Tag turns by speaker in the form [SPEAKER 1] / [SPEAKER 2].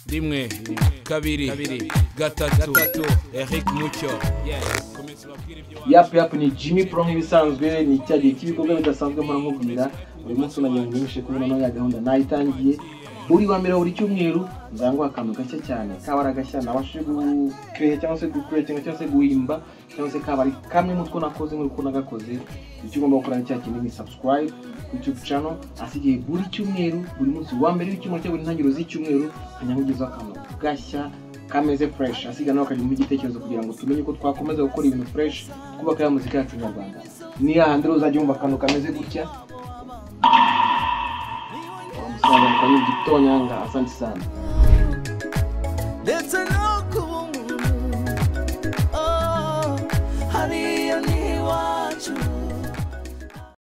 [SPEAKER 1] rimwe kabiri gatatu eric mucyo
[SPEAKER 2] yapu yapu ni jimmy pro nk'ibisanzwe ni cya gihe cy'ibikorwa bidasanzwe mpora nkubwira buri munsi nagira ngo nibishe kubona no ya gahunda nayitangiye buri wa mbere buri cyumweru nzanguha akantu gashya cyane kaba ari agashya nabashije gukereha cyangwa se gukurekinga cyangwa se guhimba cyangwa se kaba ari kamwe mu two nakoze nk'uko nagakoze icyo ugomba gukora ni cya kintu ni subscribe ku youtube channel asigaye buri cyumweru buri munsi wa mbere w'icyumweru cyangwa intangiriro z'icyumweru kanyamugezaho akantu gashya kameze fureshi asiga nawe akajya igitekerezo kugira ngo tumenye uko twakomeza gukora ibintu fureshi twubaka ya muzika yacu nyarwanda ni hahandi rero uzajya wumva akantu kameze gutya umusaza mukanywa igitonyanga asante sana
[SPEAKER 3] It's an